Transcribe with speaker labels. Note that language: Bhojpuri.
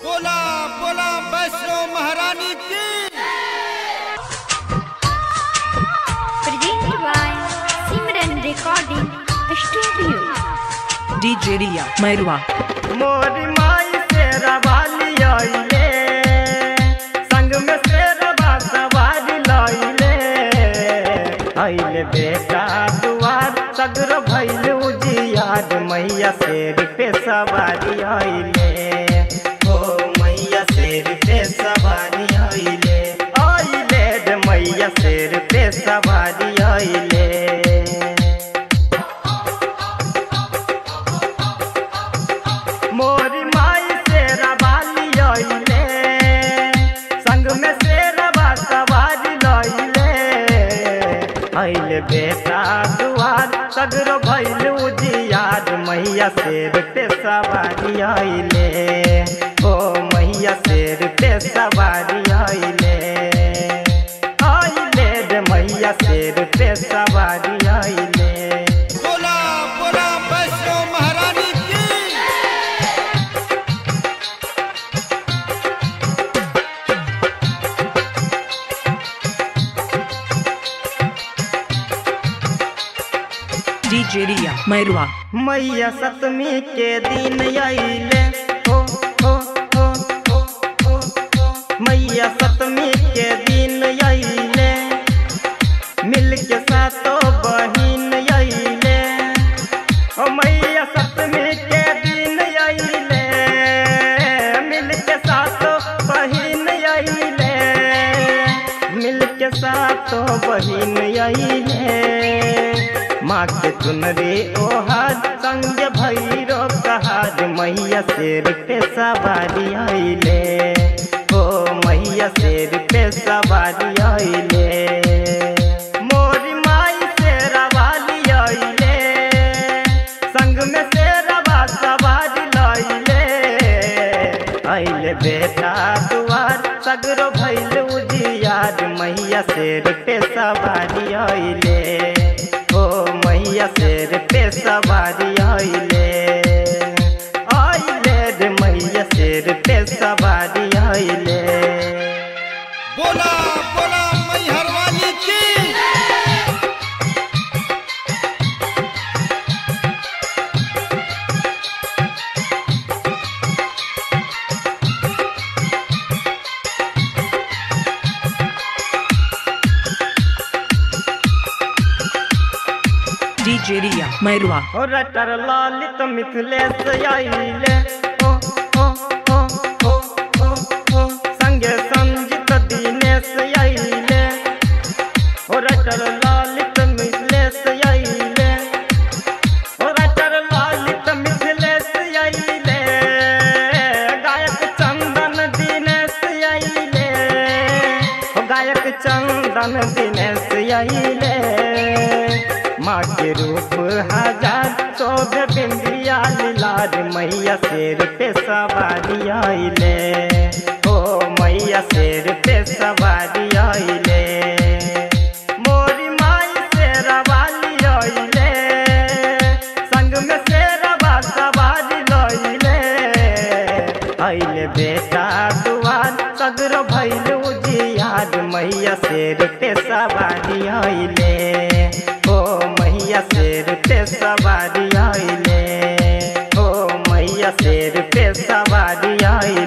Speaker 1: बोला बोला वैष्णो महारानी की
Speaker 2: Presented by Simran Recording Studio.
Speaker 3: DJ Ria Mairua
Speaker 4: मोरी माई से रवाली आइले संग में से रवा सवारी लाइले आइले बेटा दुआर सगर भइल उजियार मैया शेर पे सवारी आइले ओ मैया शेर पे सवारी आइले आइले रे मैया शेर पे सवारी आइले मोरी माई से रवाली आइले संग में से रवा सवारी लइले आइले बेटा दुआर सगरो भइल उजियार मैया शेर पे सवारी आइले ओ मैया शेर पे सवारी आइले आइले रे मैया शेर पे सवारी आइले
Speaker 1: बोला बोला वैष्णो महारानी की
Speaker 3: DJ Ria Mairua
Speaker 4: मैया सतमी के दिन आइले हो हो हो हो हो हो मैया सतमी के दिन आइले मिल के सातो बहिन आइले ओ मैया सतमी के दिन आइले मिल के सातो बहिन आइले मिल के सातो बहिन आइले माँ के चुनरी ओहार संग भैरो कहार मैया शेर पे सवारी आइले ओ मैया शेर पे सवारी आइले मोरी माई से रवाली आइले संग में से रवा सवारी लाइले आइले बेटा दुआर सगरो भैल उजियार मैया शेर पे सवारी आइले ओ मैया शेर पे सवारी आइले आइले रे मैया शेर पे सवारी आइले
Speaker 1: बोला बोला मैहर वाली की
Speaker 3: DJ Ria Mairua
Speaker 4: ओ रटर लालित मिथिलेश आइले ओ ओ ओ ओ ओ ओ संगे संजित दिनेश आइले ओ रटर लालित मिथिलेश आइले ओ रटर लालित मिथिलेश आइले गायक चंदन दिनेश आइले ओ गायक चंदन दिनेश आइले माँ के रूप हजार शोभ बिंदिया लाल मैया शेर पे सवारी आइले ओ मैया शेर पे सवारी आइले मोरी माई से रवाली आइले संग में से रवा सवारी लइले आइले बेटा दुआर सगरो भैल उजियार मैया शेर पे सवारी आइले ओ मैया शेर पे सवारी आइले ओ मैया शेर पे सवारी आइले